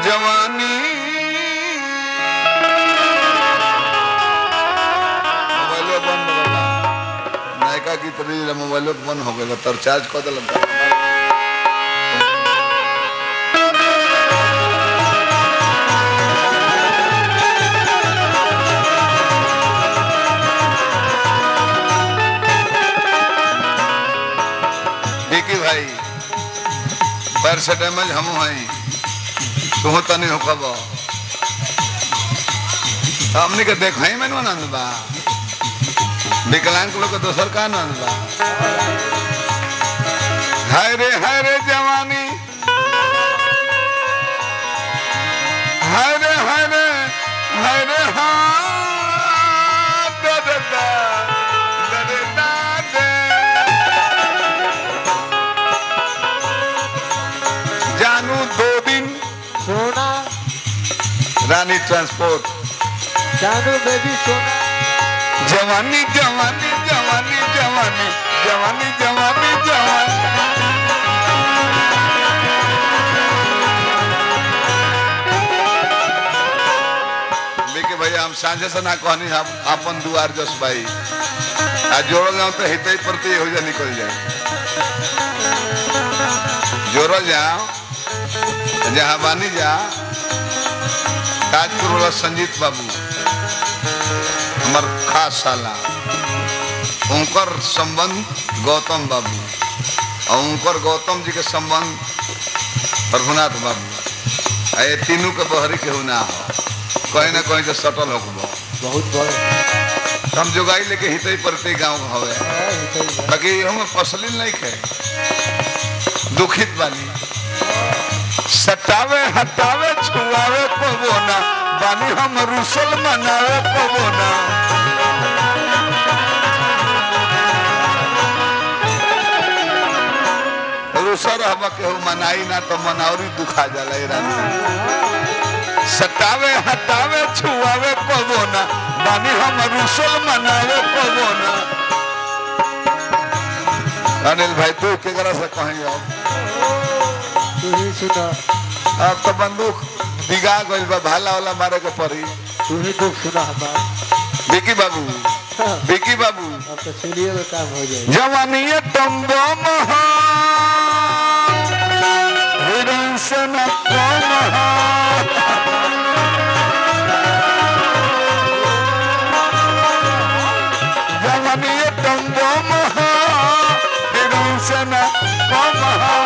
जवानी मोबाइलो बंद हो गया नायका की तरह मोबाइलो बंद हो गया तर चार्ज कर दिल देखी भाई पैर से डैमेज हम हैं तू तनी हो कब हमने के देख ही मैंने आनंद बा विकलांग लोग के दोसर का आनंद बा हाय रे हाय रे जवानी हाय रे हाय रे हाय रे हाँ da da da da da da da जानू दो दिन सोना रानी ट्रांसपोर्ट जानू बेबी सोना जवानी जवानी जवानी जवानी जवानी जवानी जवानी लेकिन भैया हम साझे से ना कहनी हम अपन दुआर जस भाई आ जोड़ल जाओ तो हित प्रति हो जा निकल जाए जोड़ल जाओ जहाँ बानी जा ताजपुर वाला संजीत बाबू हमार खास साला उनकर संबंध गौतम बाबू और उनकर गौतम जी के संबंध प्रभुनाथ बाबू आ ये तीनों के बहरी केहू ना हो कहीं ना कहीं से सटल हो बहुत बड़े हम जोगाई लेके हित प्रति गाँव हवे है, हितई बा। बाकी हम फसली नहीं खे दुखित बानी सटावे हटावे छुआवे पवोना बानी हम रुसल मनावे पवोना रुसल हम केहू मनाई ना तो मनावरी दुखा जाला ए रानी सटावे हटावे छुआवे पवोना बानी हम रुसल मनावे पवोना अनिल भाई तू केकरा से कहीं अब तू ही सुना अब तो बंदूक दिगा गइल बा भाला वाला मारे के पड़ी तू ही दुख सुना हमारा विकी बाबू हाँ, विकी बाबू अब तो सीढ़ियों में काम हो जाएगा जवानी टम्बो महा हिरण से न कम हा। जवानी टम्बो महा हिरण से न कम हा।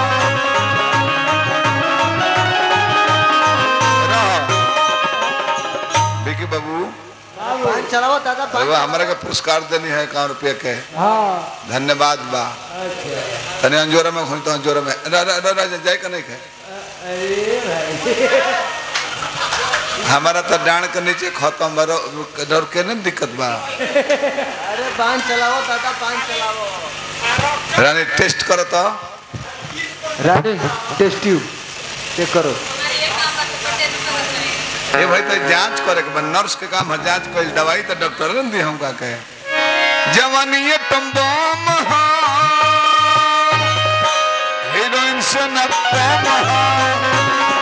रह। विकी बाबू पान चलाओ दादा अरे पान वाह, हमरा के पुरस्कार देनी है इक्यावन रुपये के हाँ धन्यवाद बा अच्छा तने अंजोरा में खोई तो अंजोरा में रा रा रा, रा जाए का नहीं खे अरे भाई हमारा तो डांड के नीचे खत्म बरो डर के नहीं दिक्कत बा अरे पान चलाओ दादा पान चलाओ रानी टेस्ट करो तो रानी टेस्ट ट्यूब चेक करो ये भाई तो जांच करे के बा नर्स के काम है जांच कइल दवाई तो डॉक्टर ने दी हमका के जवानी ये टम्बम हा हीरोइन से न कम हा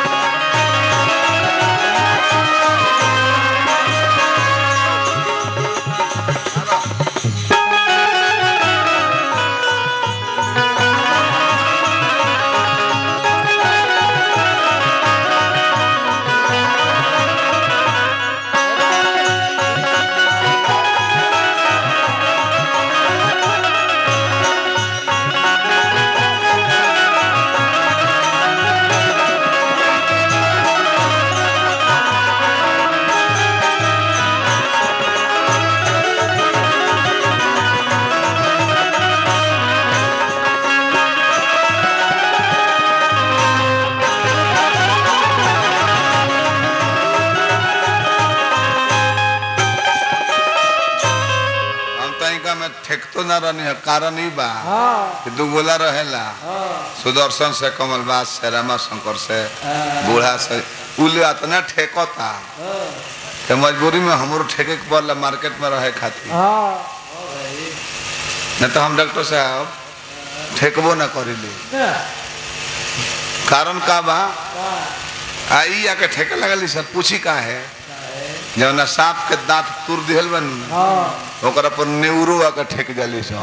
हम तनिका में ठेकतो ना रहनी है कारण ही बा हाँ कि दू गोला रहेला हाँ सुदर्शन से कमलबास से रामा शंकर से बूढ़ा से उले इतना ठेकता तो मजबूरी में हमरो ठेके के पड़ला मार्केट में रहे खातिर हाँ नहीं तो हम डॉक्टर साहब ठेकबो ना करिले ना कारण का बा आई आके ठेके लगली सर पूछी का है जौना सांप के दांत तुर दिहल बन हाँ ओकरा पर नेउरो आके ठेक जाली सो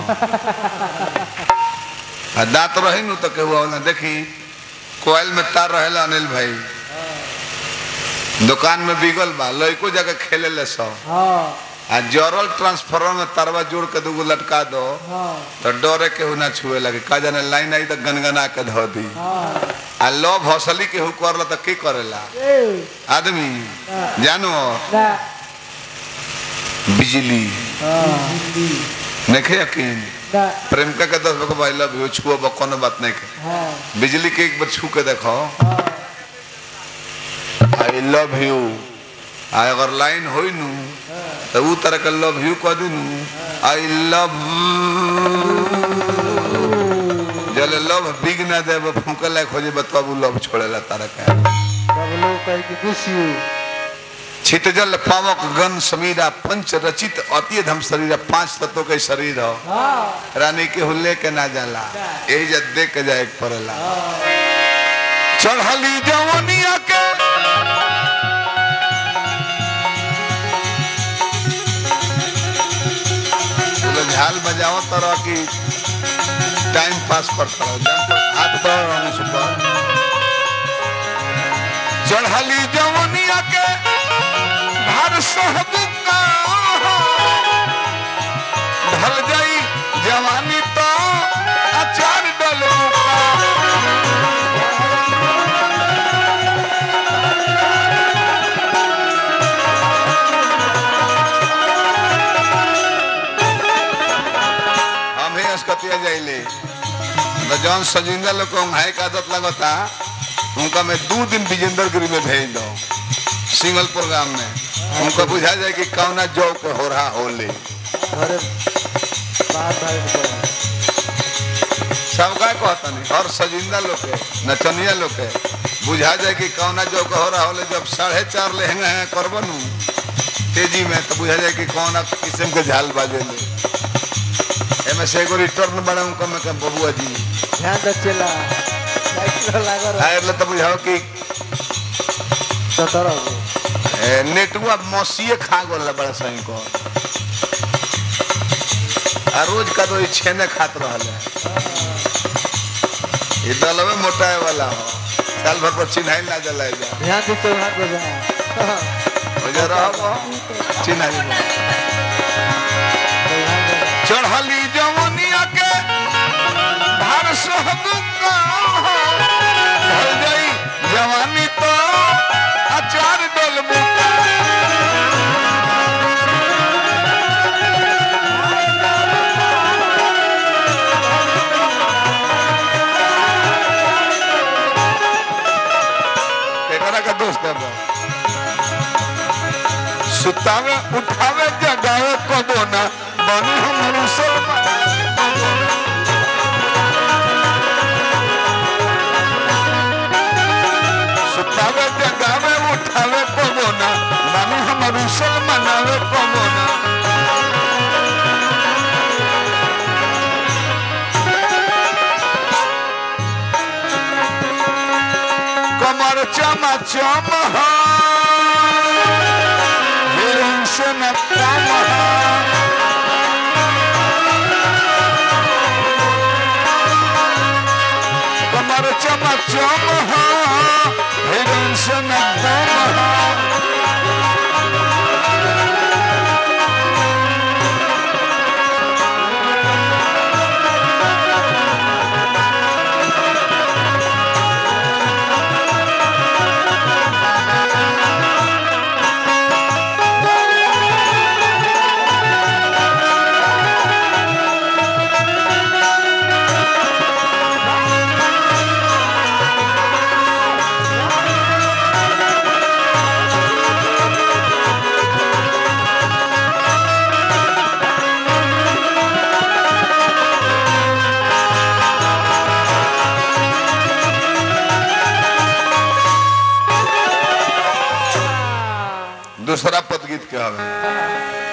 आ दांत रही नु तो केहू ना देखी कोयल में तार रहेला अनिल भाई दुकान में बिगल बा लइको जाके खेले ले सो हाँ आ जरल ट्रांसफार्मर में तारवा जोड़ के दूगो लटका दो हाँ तो डरे केहू ना छुए लगे का जाने लाइन आई तो गनगना के धो दी हाँ आ लो भौसली केहू करला तो की करेला ए आदमी जानो ना बिजली हाँ नहीं यकीन ना प्रेमिका के दस बको भाई लव यू छुओ बा कोनो बात नहीं के हाँ बिजली के एक बार छू के देखो हाँ आई लव यू आ अगर लाइन होई नु तो ऊ तरह के लव यू कह दी नु आई लव जले लव बिग ना दे फूके लायक हो जे तब लव छोड़ेला तारा के सब लोग कहे कि मिस यू छितजल पावक गन समीरा पंच रचित अति धम शरीर पांच तत्वों के शरीर हो हाँ रानी के हुल्ले के ना जाला यही जब देख के जाए के पड़ेला चढ़ली जवनिया के बोले झाल बजाओ तरह की टाइम पास करता रहो जान पर हाथ बढ़ रहा सुपर चढ़ली जवनिया के भार सहबुका ढल जाई जवानी तो अचार डलबुका हम ही अस्कतिया जाइले तो जौन सजिंदा लोग को हाय का आदत लगता उनका मैं दो दिन विजेंद्र गिरी में भेज दो सिंगल प्रोग्राम में उनको बुझा जाए कि कौना जौ के हो रहा होले अरे बात भाई बोला सबका कहता नहीं हर सजिंदा लोग के नचनिया लोग के बुझा जाए कि कौना जौ के हो रहा होले जब साढ़े चार लहंगा है करबनू तेजी में तो बुझा जाए कि कौना किस्म के झाल बाजे ले एमे से एगो रिटर्न बड़ा उनका में कह बबुआ जी ध्यान रखेला साइकिल लगा रहा आयर ले तो बुझाओ कि सतरह गो ए, नेटुआ मसीए खा गोल बड़ा सही को आ रोज का तो ई छेने खात रहल है ये दलवे मोटाए वाला हो साल भर पर चिन्हाई ना जला जा ध्यान से चौहाट बजा हो जा रहा चिन्हाई में। चढ़ली जवनिया के भार सहबुका ढल जाई जवानी तो अचार डलबुका केकरा का दोस्त है बा? सुतावे उठावे जगावे कबो ना बनू हम मुसलमान सुतावे जगावे उठावे कबो ना बनू हम मुसलमानावे कबो ना कमर चमा चम हिरण से न कम कमर चमा चम हिरण से न कम दूसरा पद गीत के हवे